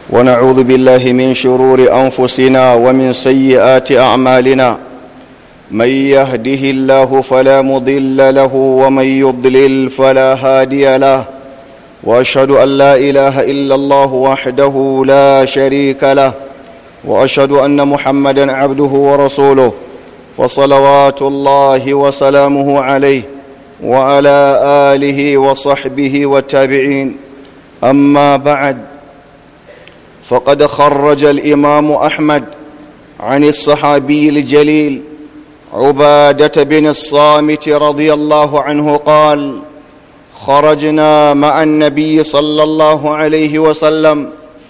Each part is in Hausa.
ونعوذ بالله من شرور أنفسنا ومن سيئات أعمالنا من يهده الله فلا مضل له ومن يضلل فلا هادي له وأشهد أن لا إله إلا الله وحده لا شريك له وأشهد أن محمدا عبده ورسوله فصلوات الله وسلامه عليه وعلى آله وصحبه والتابعين أما بعد فقد خرج الإمام أحمد عن الصحابي الجليل عبادة بن الصامت رضي الله عنه قال خرجنا مع النبي صلى الله عليه وسلم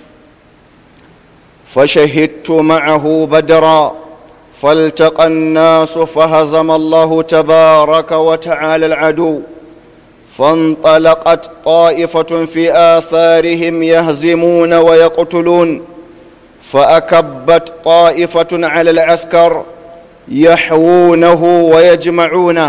فشهدت معه بدرا فالتقى الناس فهزم الله تبارك وتعالى العدو فانطلقت طائفة في آثارهم يهزمون ويقتلون فأكبت طائفة على العسكر يحوونه ويجمعونه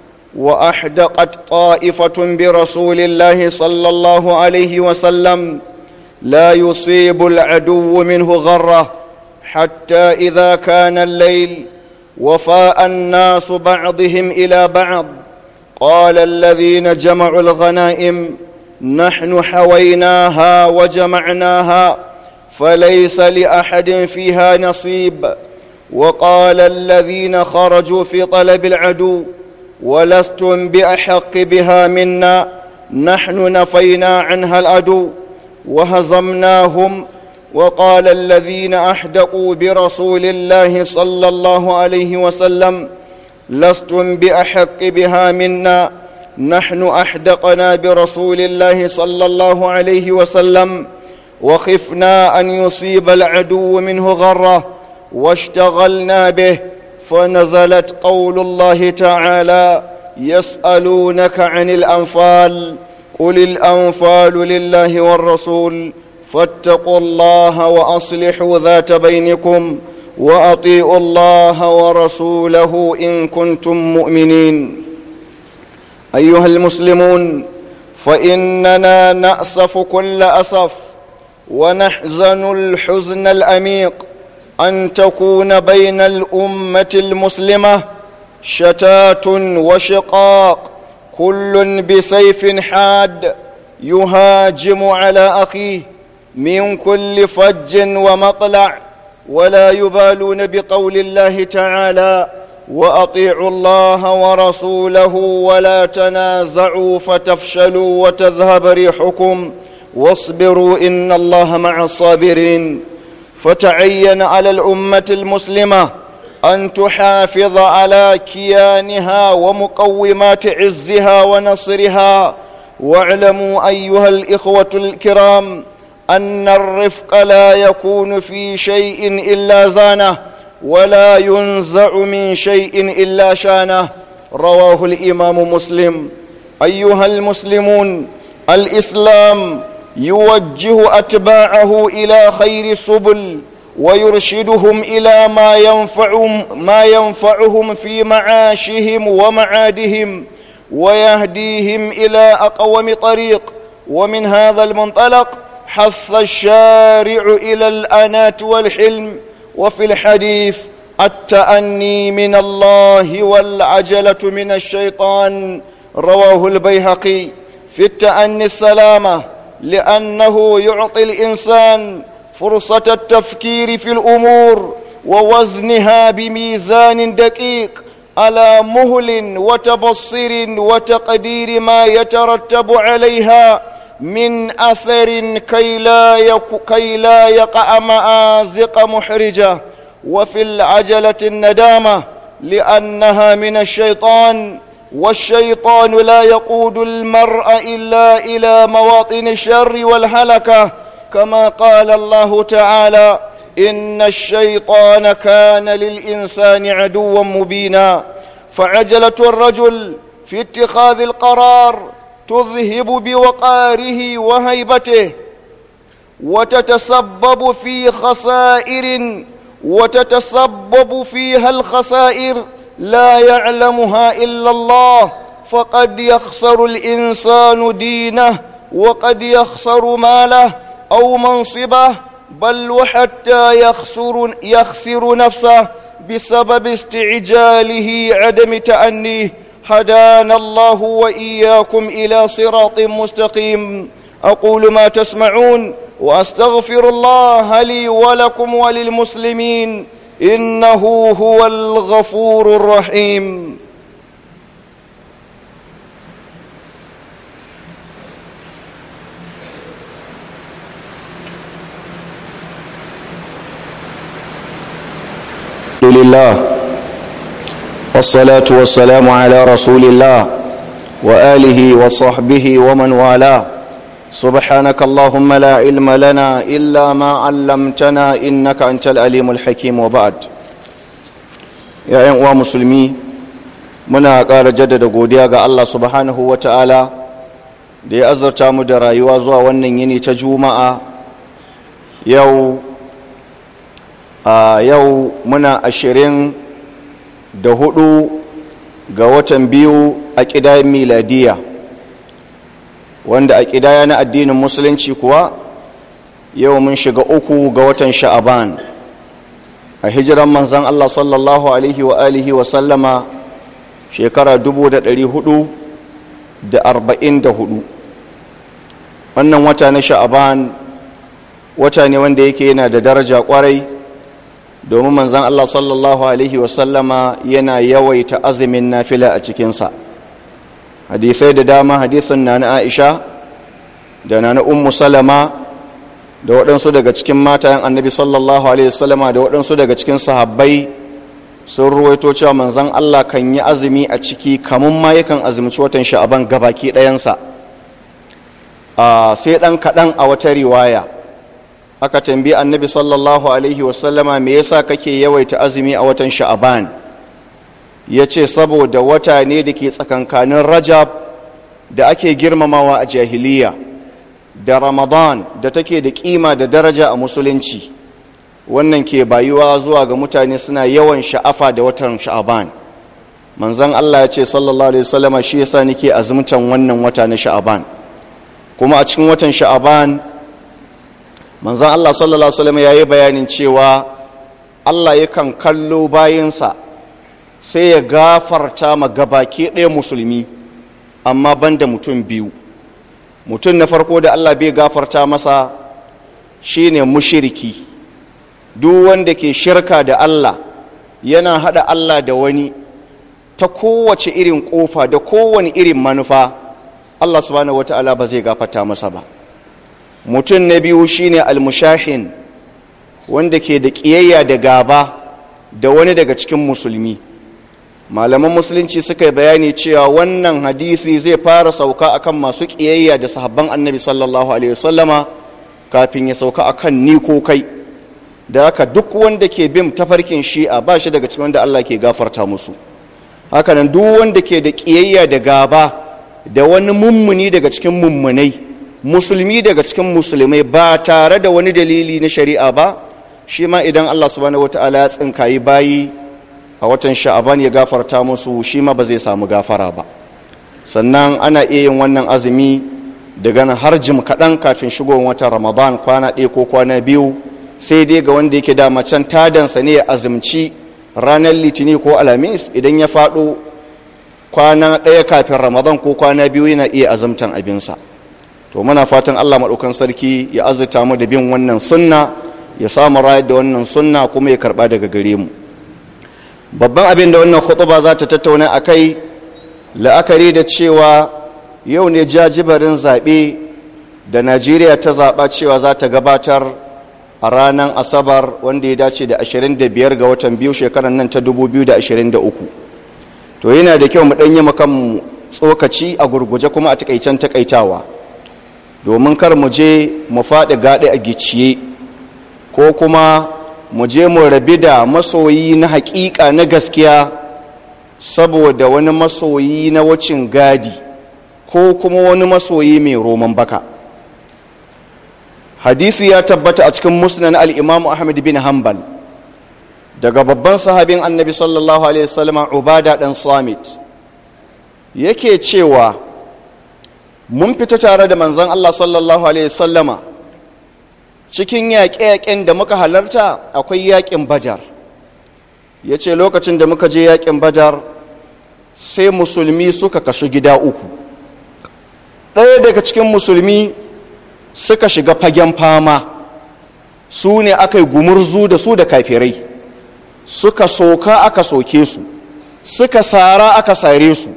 وأحدقت طائفة برسول الله صلى الله عليه وسلم لا يصيب العدو منه غره حتى إذا كان الليل وفاء الناس بعضهم إلى بعض قال الذين جمعوا الغنائم نحن حويناها وجمعناها فليس لأحد فيها نصيب وقال الذين خرجوا في طلب العدو ولستم بأحق بها منا نحن نفينا عنها العدو وهزمناهم وقال الذين أحدقوا برسول الله صلى الله عليه وسلم لستم بأحق بها منا نحن أحدقنا برسول الله صلى الله عليه وسلم وخفنا أن يصيب العدو منه غرة واشتغلنا به فنزلت قول الله تعالى يسألونك عن الأنفال قل الأنفال لله والرسول فاتقوا الله وأصلحوا ذات بينكم وأطيعوا الله ورسوله إن كنتم مؤمنين أيها المسلمون فإننا نأسف كل أسف ونحزن الحزن الأميق أن تكون بين الأمة المسلمة شتات وشقاق كل بسيف حاد يهاجم على أخيه من كل فج ومطلع ولا يبالون بقول الله تعالى واطيعوا الله ورسوله ولا تنازعوا فتفشلوا وتذهب ريحكم واصبروا ان الله مع الصابرين فتعين على الامه المسلمه ان تحافظ على كيانها ومقومات عزها ونصرها واعلموا ايها الاخوه الكرام أن الرفق لا يكون في شيء إلا زانه ولا ينزع من شيء إلا شانه رواه الإمام مسلم أيها المسلمون الإسلام يوجه أتباعه إلى خير السبل ويرشدهم إلى ما ينفعهم, ما ينفعهم في معاشهم ومعادهم ويهديهم إلى أقوم طريق ومن هذا المنطلق حث الشارع إلى الأناة والحلم وفي الحديث التأني من الله والعجلة من الشيطان رواه البيهقي في التأني السلامة لأنه يعطي الإنسان فرصة التفكير في الأمور ووزنها بميزان دقيق على مهل وتبصر وتقدير ما يترتب عليها من أثر كي لا, يك كي لا يقع مآزق محرجة وفي العجلة الندامة لأنها من الشيطان والشيطان لا يقود المرء إلا إلى مواطن الشر والهلكة كما قال الله تعالى إن الشيطان كان للإنسان عدوا مبينا فعجلة الرجل في اتخاذ القرار تذهب بوقاره وهيبته وتتسبب في خسائر وتتسبب فيها الخسائر لا يعلمها إلا الله فقد يخسر الإنسان دينه وقد يخسر ماله أو منصبه بل وحتى يخسر, يخسر نفسه بسبب استعجاله عدم تأنيه هدانا الله وإياكم إلى صراط مستقيم أقول ما تسمعون وأستغفر الله لي ولكم وللمسلمين إنه هو الغفور الرحيم الحمد لله والصلاة والسلام على رسول الله وآله وصحبه ومن والاه سبحانك اللهم لا علم لنا إلا ما علمتنا إنك أنت الأليم الحكيم وبعد يا أيها مسلمي muna ƙara jaddada godiya ga Allah subhanahu wa ta'ala da ya azarta mu da rayuwa zuwa wannan yini ta juma'a yau a yau muna ashirin da hudu ga watan biyu a ƙidayen miladiya wanda a ƙidaya na addinin musulunci kuwa yau mun shiga uku ga watan sha'aban a hijiran manzan Allah sallallahu alaihi wa alihi wa sallama shekara dubu da ɗari hudu da arba'in da hudu wannan wata na sha'aban wata ne wanda yake yana da daraja kwarai domin manzan Allah sallallahu Alaihi wasallama yana yawaita azumin nafila a cikinsa hadisai da dama hadisun na na aisha da na na ummu salama da waɗansu daga cikin matayen annabi sallallahu Alaihi wasallama da waɗansu daga cikin sahabbai sun ruwaito cewa manzan Allah kan yi azumi a ciki kamun ma yakan azumci watan sha'aban gabaki ɗayansa sai ɗan kaɗan a wata riwaya aka tambi annabi sallallahu alaihi wasallama me yasa kake yawaita azumi a watan sha'aban ya ce saboda wata ne da ke tsakankanin rajab da ake girmamawa a jahiliya da ramadan da take da kima da daraja a musulunci wannan ke bayuwa zuwa ga mutane suna yawan sha'afa da watan sha'aban manzan allah ya ce sallallahu alaihi wasallama shi yasa nake azumtan wannan wata na sha'aban kuma a cikin watan sha'aban manzan Allah sallallahu Alaihi wasallam ya yi bayanin cewa Allah yakan kallo bayansa sai ya gafarta ma gabaki ɗaya musulmi amma banda mutum biyu mutum na farko da Allah bai gafarta masa shine mushiriki duk wanda ke shirka da Allah yana hada Allah da wani ta kowace irin kofa da kowane irin manufa Allah subhanahu wata'ala ba zai gafarta masa ba mutum na biyu shine almushahin wanda ke da ƙiyayya da gaba da wani daga cikin musulmi malaman musulunci suka yi bayani cewa wannan hadisi zai fara sauka akan masu ƙiyayya da sahabban annabi sallallahu alaihi wasallama kafin ya sauka akan ni ko kai da haka duk wanda ke bin tafarkin shi'a ba shi daga cikin wanda Allah ke gafarta musu hakanan duk wanda ke da ƙiyayya da gaba da wani mummuni daga cikin mummunai musulmi daga cikin musulmai ba tare da wani dalili na shari'a ba shi ma idan Allah subhanahu wata'ala ya tsinkayi bayi a watan sha'aban ya gafarta musu shi ma ba zai samu gafara ba sannan ana iya yin wannan azumi daga nan har jim kaɗan kafin shigowar watan ramadan kwana ɗaya ko kwana biyu sai dai ga wanda yake dama can tadansa ne ya azumci ranar litini ko alhamis idan ya faɗo kwana ɗaya kafin ramadan ko kwana biyu yana iya azumtan abinsa to muna fatan Allah maɗaukan sarki ya azurta mu da bin wannan sunna ya samu rayar da wannan sunna kuma ya karɓa daga gare mu babban abin da wannan khutuba za ta tattauna a kai la'akari da cewa yau ne jajibarin zaɓe da najeriya ta zaɓa cewa za ta gabatar a ranar asabar wanda ya dace da 25 ga watan biyu shekarar nan ta 2023 to yana da kyau mu ɗanyi makan tsokaci a gurguje kuma a takaicen takaitawa domin kar mu je mu faɗi gaɗe a gicciye ko kuma mu je mu rabi da masoyi na haƙiƙa na gaskiya saboda wani masoyi na wucin gadi ko kuma wani masoyi mai roman baka hadisi ya tabbata a cikin musnan al'imamu ahmad bin hanbal daga babban sahabin annabi sallallahu alaihi wasallam ubada ɗan samit yake cewa mun fita tare da manzon Allah sallallahu alaihi sallama cikin yaƙe-yaƙen da muka halarta akwai yaƙin badar ya ce lokacin da muka je yaƙin badar sai musulmi suka kasu gida uku ɗaya daga cikin musulmi suka shiga fagen fama su ne aka yi gumurzu da su da kafirai suka soka aka soke su suka sara aka sare su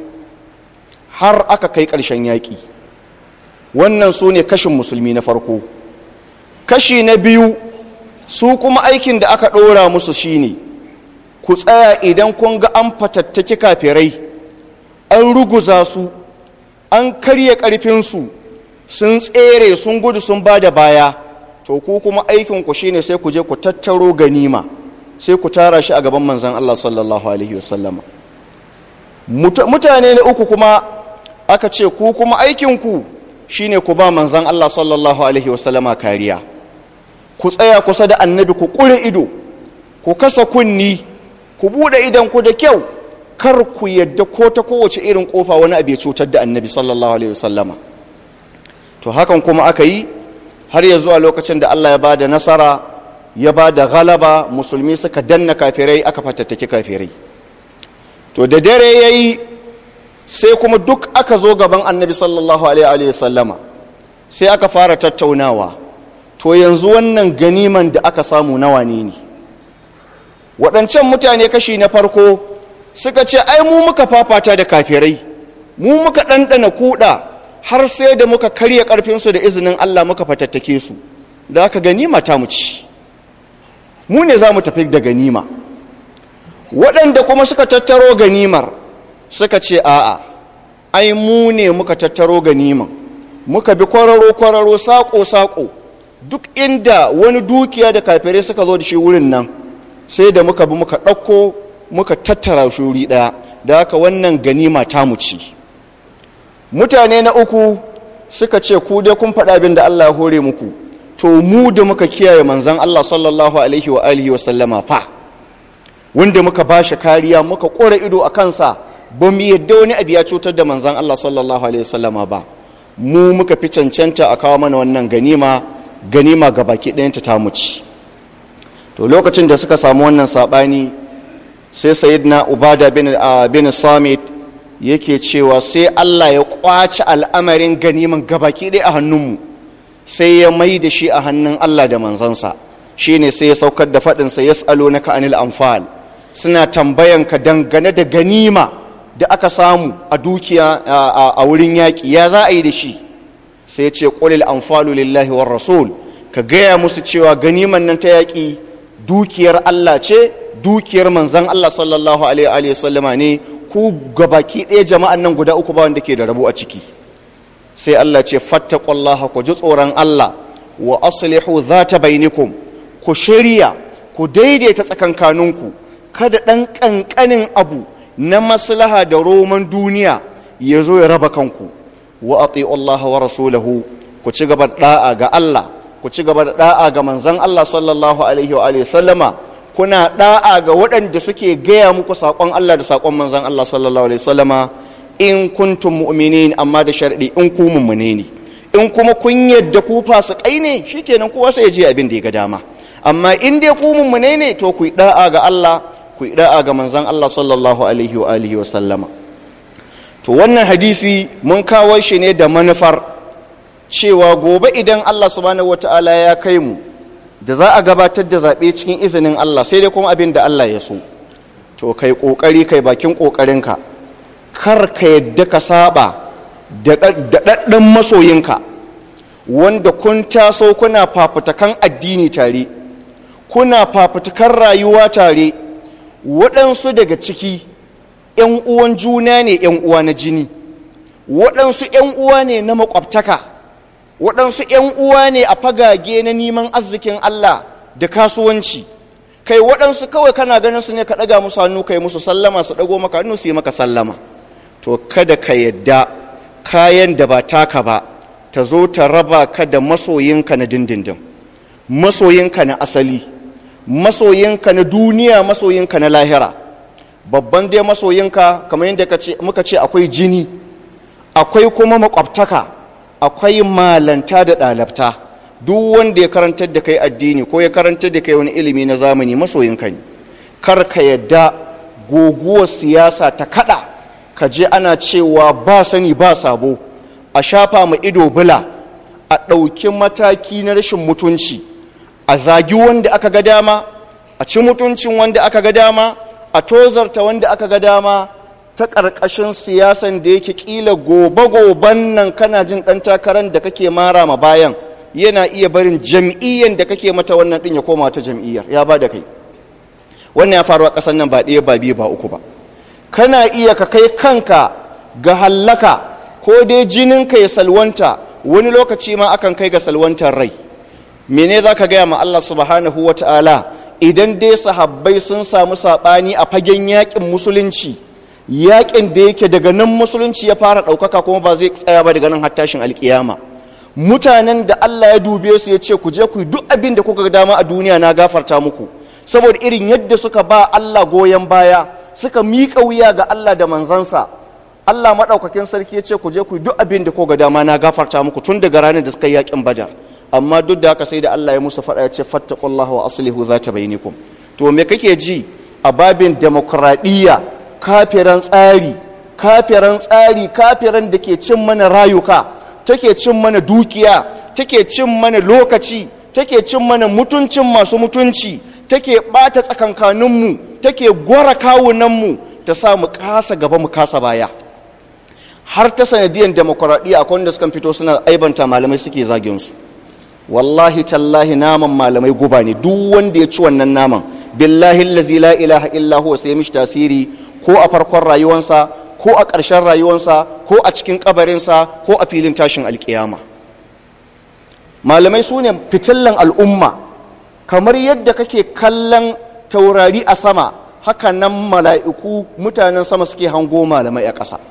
har aka kai ƙarshen yaƙi wannan su ne kashin musulmi na farko kashi na biyu su kuma aikin da aka ɗora musu shine ku tsaya idan kun ga an fatattaki kafirai an ruguza su an karya ƙarfinsu sun tsere sun gudu sun ba da baya to ku kuma aikinku shine sai ku je ku tattaro ganima sai ku tara shi a gaban manzan Allah sallallahu alaihi wasallama mutane na uku kuma aka ce ku kuma aikinku shine ku ba manzan Allah sallallahu alaihi wasallama kariya ku tsaya kusa da annabi ku ƙure ido ku kasa kunni ku buɗe idan ku da kyau kar ku yadda ko ta kowace irin kofa wani abu ya cutar da annabi sallallahu alaihi wasallama to hakan kuma aka yi har ya zuwa lokacin da Allah ya ba da nasara ya ba da galaba musulmi suka danna kafirai aka fatattaki kafirai to da dare ya yi sai kuma duk aka zo gaban annabi sallallahu alaihi wasallama sai aka fara tattaunawa to yanzu wannan ganiman da aka samu nawa ne ne waɗancan mutane kashi na farko suka ce ai mu muka fafata da kafirai mu muka ɗanɗana kuɗa har sai da muka karya ƙarfinsu da izinin Allah muka fatattake su da aka ganima ta mu ci mu ne za mu tafi da ganima waɗanda kuma suka tattaro ganimar suka ce a'a ai mu ne muka tattaro ganiman muka bi kwararo-kwararo saƙo-saƙo duk inda wani dukiya da kafirai suka zo da shi wurin nan sai da muka bi muka ɗauko muka tattara shuri ɗaya da haka wannan ganima ta mu ci mutane na uku suka ce ku dai kun faɗa abin da Allah ya hore muku to mu da muka kiyaye manzan Allah sallallahu alaihi wa alihi wa sallama fa wanda muka ba shi kariya muka ƙora ido a kansa ba mu yadda wani abu ya cutar da manzan Allah sallallahu alaihi wa sallama ba mu muka fi cancanta a kawo mana wannan ganima ganima ga baki ɗayanta ta mu ci to lokacin da suka samu wannan saɓani sai sayidina ubada bin, uh, bin samit yake cewa sai Allah ya kwaci al'amarin ganiman gabaki ɗaya a hannunmu sai ya mai da shi a hannun Allah da manzansa shi ne sai ya saukar da faɗinsa ya tsalo na ka'anil amfal suna tambayanka dangane da ganima da aka samu a dukiya a wurin yaƙi ya za a yi da shi sai ce ƙulil amfalu lillahi war rasul ka gaya musu cewa ganiman nan ta yaƙi dukiyar Allah ce dukiyar manzan Allah sallallahu alaihi wa sallama ne ku gabaki ɗaya jama'an nan guda uku ba wanda ke da rabu a ciki sai Allah ce fattaqullaha ku ji tsoron Allah wa aslihu zata bainikum ku shirya ku daidaita tsakankaninku kada ɗan ƙanƙanin abu na maslaha da roman duniya ya zo ya raba kanku wa ati'u Allah wa rasulahu ku ci gaba da'a ga Allah ku ci gaba da da'a ga manzon Allah sallallahu alaihi wa alihi sallama kuna da'a ga waɗanda suke gaya muku saƙon Allah da saƙon manzon Allah sallallahu alaihi sallama in kuntum mu'minin amma da sharɗi in ku mummune ne in kuma kun yadda ku fasikai ne shikenan kowa sai ya je abin da ya ga dama amma in dai ku mummune ne to ku yi da'a ga Allah ku yi da'a ga manzon Allah sallallahu alaihi wa alihi wa sallama to wannan hadisi mun kawo shi ne da manufar cewa gobe idan Allah subhanahu wataala ya kai mu da za a gabatar da zaɓe cikin izinin Allah sai dai kuma abin da Allah ya so to kai ƙoƙari kai bakin ƙoƙarinka kar ka yadda ka saba da ɗaɗɗan masoyinka wanda kun taso kuna fafutakan addini tare kuna fafutakan rayuwa tare waɗansu daga ciki ‘yan uwan juna ne ‘yan uwa na jini waɗansu ‘yan uwa ne na makwabtaka waɗansu ‘yan uwa ne a fagage na neman arzikin Allah da kasuwanci kai waɗansu kawai kana ganin su ne ka ɗaga musu hannu kai musu sallama su ɗago maka hannu su yi maka sallama to kada ka yadda kayan da ba taka ba ta zo ta raba ka da masoyinka na dindindin masoyinka na asali masoyinka na duniya masoyinka na lahira babban dai masoyinka kamar yadda muka ce akwai jini akwai kuma makwabtaka akwai malanta da ɗalabta duk wanda ya karantar da kai addini ko ya karantar da kai wani ilimi na zamani masoyinka ne kar ka yadda guguwar siyasa ta kada ka je ana cewa ba sani ba sabo a shafa ma ido bula a ɗauki mataki na rashin mutunci a zagi wanda aka ga dama a ci mutuncin wanda aka ga dama a tozarta wanda aka ga dama ta ƙarƙashin siyasan da yake ƙila gobe-goben nan kana jin ɗan takarar da kake mara ma bayan yana iya barin jam'iyyar da kake mata wannan ɗin ya koma ta jam'iyyar ya ba da kai wannan ya faru a ƙasar nan ba ɗaya ba biyu ba uku ba kana iya ka kai kanka ga hallaka ko dai jininka ya salwanta wani lokaci ma akan kai ga salwantar rai mene za ka gaya ma Allah subhanahu wa ta'ala idan dai sahabbai sun samu saɓani a fagen yaƙin musulunci yaƙin da yake daga nan musulunci ya fara ɗaukaka kuma ba zai tsaya ba daga nan hattashin alƙiyama mutanen da Allah ya dube su ya ce ku je ku yi duk abin da kuka dama a duniya na gafarta muku saboda irin yadda suka ba Allah goyon baya suka miƙa wuya ga Allah da manzansa Allah maɗaukakin sarki ya ce ku je ku yi duk abin da kuka dama na gafarta muku tun daga ranar da suka yi yaƙin badar amma duk da haka sai da Allah ya musu faɗa ya ce fattaqullaha wa aslihu zata bainakum to me kake ji a babin demokradiyya kafiran tsari kafiran tsari kafiran da ke cin mana rayuka take cin mana dukiya take cin mana lokaci take cin mana mutuncin masu mutunci take ɓata tsakankaninmu take gwara kawunanmu ta sa mu kasa gaba mu kasa baya har ta sanadiyar demokuraɗiyya akwai wanda sukan fito suna aibanta malamai suke zagin su wallahi tallahi naman malamai guba ne duk wanda ya ci wannan naman billahi allazi la ilaha illa huwa sai mishi tasiri ko a farkon rayuwansa ko a ƙarshen rayuwansa ko a cikin kabarinsa ko a filin tashin alkiyama malamai su ne fitillan al'umma kamar yadda kake kallon taurari a sama haka nan mala'iku mutanen sama suke hango malamai a ƙasa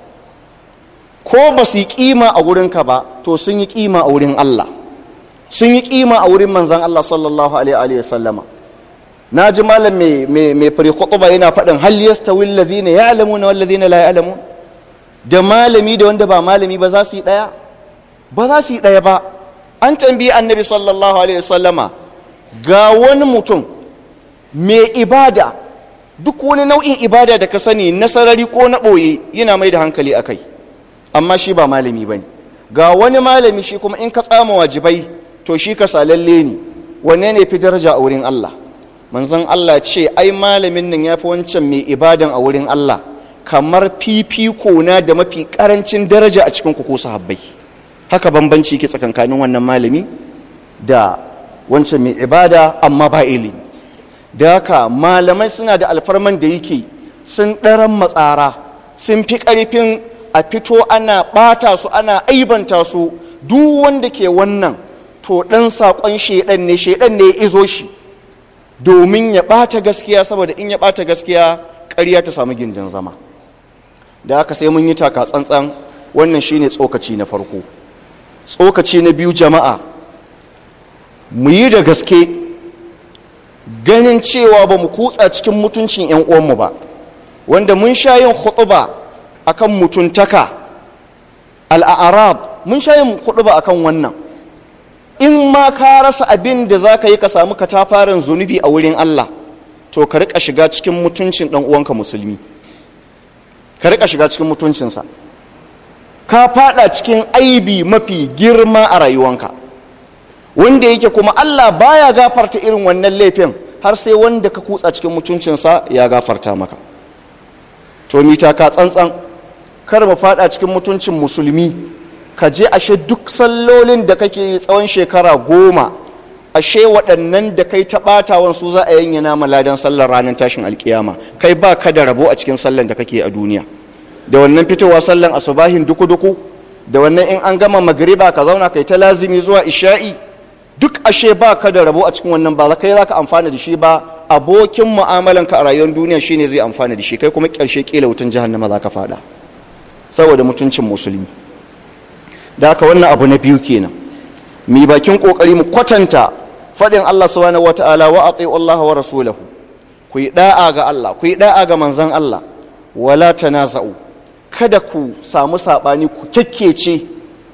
ko ba su yi ƙima a wurinka ba to sun yi ƙima a wurin Allah sun yi ƙima a wurin manzan Allah sallallahu alaihi wa sallama na ji malam mai fari khutuba yana faɗin hal yastawi alladhina ya'lamuna wal ladhina la ya'lamun da malami da wanda ba malami ba za su yi ɗaya ba za su yi ɗaya ba an tambayi annabi sallallahu alaihi wa sallama ga wani mutum mai ibada duk wani nau'in ibada da ka sani na sarari ko na ɓoye yana mai da hankali a kai amma shi ba malami ba ne ga wani malami shi kuma in ka tsama wajibai to shi ka salalle ne wanne ne fi daraja a wurin Allah manzon Allah ce ai malamin nan ya fi wancan mai ibadan a wurin Allah kamar fifiko na da mafi karancin daraja a cikin ku ko sahabbai haka bambanci ke tsakankanin wannan malami da wancan mai ibada amma ba ilimi da haka malamai suna da alfarman da yake sun ɗaran matsara sun fi ƙarfin a fito ana ɓata su ana aibanta su duk wanda ke wannan to ɗan saƙon shaiɗan ne shaiɗan ne ya izo shi domin ya ɓata gaskiya saboda in ya ɓata gaskiya ƙarya ta samu gindin zama da haka sai mun yi taka tsantsan wannan shine tsokaci na farko tsokaci na biyu jama'a mu yi da gaske ganin cewa ba mu kutsa cikin mutuncin 'yan uwanmu ba wanda mun sha yin khutuba akan mutuntaka al'arab mun sha yin khutuba akan wannan in ma ka rasa abin da za ka yi ka samu katafaren zunubi a wurin Allah to ka rika shiga cikin mutuncin ɗan uwanka musulmi ka rika shiga cikin mutuncinsa ka fada cikin aibi mafi girma a rayuwanka wanda yake kuma Allah baya gafarta irin wannan laifin har sai wanda ka kutsa cikin mutuncinsa ya gafarta maka to mita ka tsantsan kar mu fada cikin mutuncin musulmi ka je ashe duk sallolin da kake tsawon shekara goma ashe waɗannan da kai ta ɓatawan su za a yanyana maladan sallar ranar tashin alkiyama kai ba ka da rabo a cikin sallan da kake a duniya da wannan fitowa sallan asubahin duku-duku da wannan in an gama magriba ka zauna kai ta lazimi zuwa isha'i duk ashe ba ka da rabo a cikin wannan ba kai za ka amfana da shi ba abokin mu'amalanka a rayuwar duniya shine zai amfana da shi kai kuma ƙarshe ƙila wutan jahannama za ka faɗa saboda mutuncin musulmi da haka wannan abu na biyu kenan mi bakin kokari mu kwatanta faɗin Allah subhanahu wata'ala wa ati'u Allah wa rasulahu ku yi da'a ga Allah ku yi da'a ga manzon Allah wala tanaza'u kada ku samu sabani ku kekkece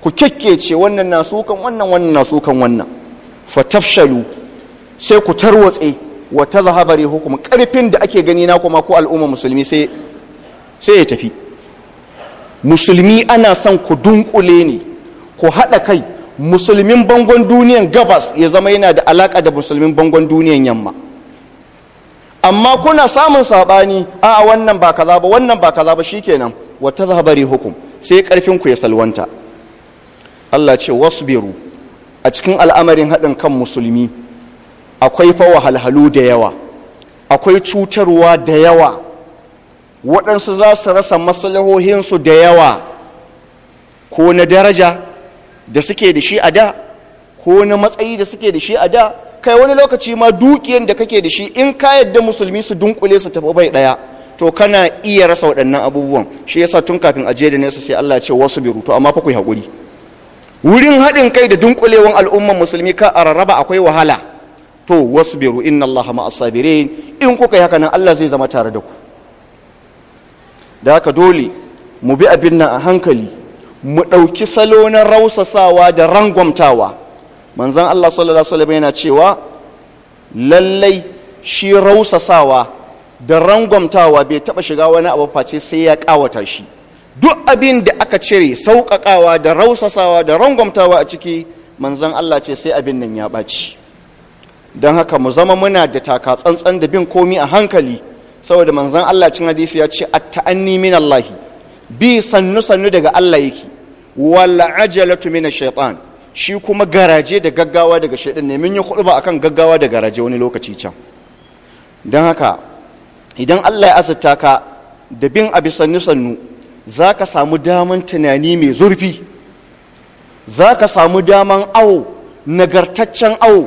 ku kekkece wannan na sukan wannan wannan na sukan wannan fatafshalu sai ku tarwatse wa tazhaba rihukum karfin da ake gani na kuma ko al'umma musulmi sai sai ya tafi musulmi ana son ku dunkule ne ku haɗa kai musulmin bangon duniyan gabas ya zama yana da alaƙa da musulmin bangon duniyan yamma amma kuna samun saɓani a wannan ba kaza ba wannan ba kaza ba shikenan wata zahabari hukum sai ƙarfin ku ya salwanta Allah ce wasbiru a cikin al'amarin haɗin kan musulmi akwai fa wahalhalu da yawa akwai cutarwa da yawa waɗansu za su rasa maslahohinsu da yawa ko na daraja da suke da shi a da ko na matsayi da suke da shi a da kai wani lokaci ma dukiyan da kake da shi in ka yadda musulmi su dunkule su tafi bai ɗaya to kana iya rasa waɗannan abubuwan shi yasa tun kafin aje da nesa sai Allah ya ce wasu biru to amma fa ku yi haƙuri wurin haɗin kai da dunkulewan al'umman musulmi ka a rarraba akwai wahala to wasu biru inna Allah ma'as sabirin in kuka yi haka nan Allah zai zama tare da ku da haka dole mu bi abin nan a hankali mu ɗauki salo na rausasawa da rangwamtawa manzan Allah sallallahu Alaihi yana cewa lallai shi rausasawa da rangwamtawa bai taɓa shiga wani abu face sai ya ƙawata shi duk abin da aka cire sauƙaƙawa da rausasawa da rangwamtawa a ciki manzan Allah ce sai abin nan ya ɓaci don haka mu zama muna da taka tsantsan da bin komi a hankali saboda manzan Allah cin hadisi ya ce at-ta'anni min Allah bi sannu sannu daga Allah yake wala ajalatu min ash-shaytan shi kuma garaje da gaggawa daga shaytan ne mun yi khutba akan gaggawa da garaje wani lokaci can dan haka idan Allah ya asata ka da bin abi sannu sannu zaka samu daman tunani mai zurfi zaka samu daman awo nagartaccen awo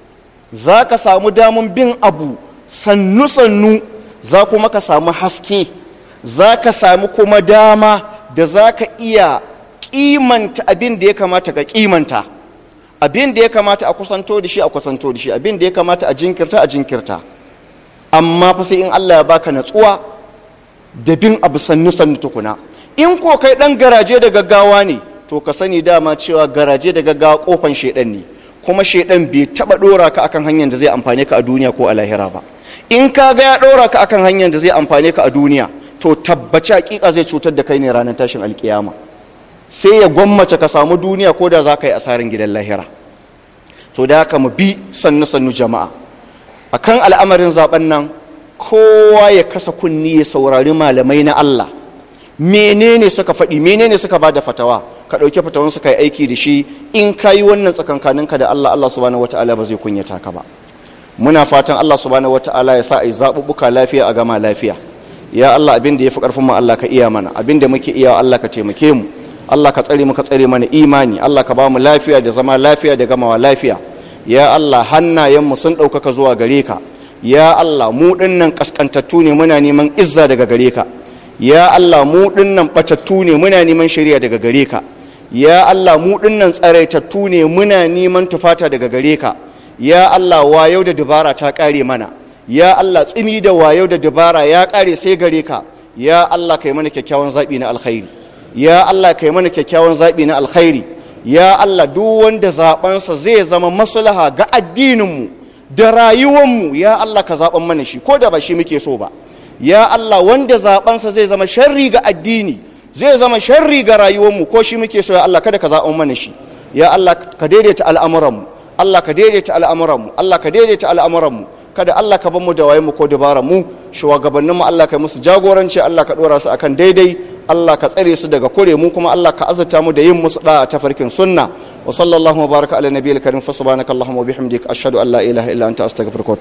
zaka samu daman bin abu sannu sannu za kuma ka samu haske za ka samu kuma dama da za ka iya kimanta abin da ya kamata ka kimanta abin da ya kamata a kusanto da shi a kusanto da shi abin da ya kamata a jinkirta a jinkirta amma fa sai in Allah ya baka natsuwa da bin abu sannu sannu tukuna in ko kai dan garaje da gaggawa ne to ka sani dama cewa garaje da gaggawa kofan shedan ne kuma shedan bai taba dora ka akan hanyar da zai amfane ka a duniya ko a lahira ba in ka ga ya ɗora ka akan hanyar da zai amfane ka a duniya to tabbaci hakika zai cutar da kai ne ranar tashin alkiyama sai ya gwammace ka samu duniya ko da za ka yi asarin gidan lahira to da haka mu bi sannu sannu jama'a akan al'amarin zaben nan kowa ya kasa kunni ya saurari malamai na Allah menene suka faɗi menene suka ba da fatawa ka ɗauki fatawan suka yi aiki da shi in ka yi wannan tsakankaninka da Allah Allah subhanahu wataala ba zai kunyata ka ba muna fatan Allah subhanahu wata'ala ya sa a yi zaɓuɓɓuka lafiya a gama lafiya ya Allah abin da ya fi ƙarfin mu Allah ka iya mana abin da muke iya Allah ka taimake mu Allah ka tsare mu ka tsare mana imani Allah ka ba mu lafiya da zama lafiya da gamawa lafiya ya Allah hannayen mu sun ɗaukaka zuwa gare ka ya Allah mu ɗinnan ƙasƙantattu ne muna neman izza daga gare ka ya Allah mu ɗinnan ɓatattu ne muna neman shari'a daga gare ka ya Allah mu ɗinnan tsaraitattu ne muna neman tufata daga gare ka ya Allah wayau da dubara ta ƙare mana ya Allah tsimi da wayau da dubara ya ƙare sai gare ka ya Allah kai mana kyakkyawan zaɓi na alkhairi ya Allah kai mana kyakkyawan zaɓi na alkhairi ya Allah duk wanda zaɓensa zai zama maslaha ga addininmu da rayuwanmu ya Allah ka zaɓen mana shi ko da ba shi muke so ba ya Allah wanda zaɓensa zai zama sharri ga addini zai zama sharri ga rayuwanmu ko shi muke so ya Allah kada ka zaɓen mana shi ya Allah ka daidaita al'amuranmu Allah ka daidaita al'amuranmu Allah ka daidaita al'amuranmu kada Allah ka ban mu da waye mu ko dabaran mu shugabannin mu Allah ka musu jagoranci Allah ka dora su akan daidai Allah ka tsare su daga kure mu kuma Allah ka azurta mu da yin musu da ta farkin sunna wa sallallahu baraka ala nabiyil karim fa subhanakallahumma wa bihamdika ashhadu an la ilaha illa anta astaghfiruka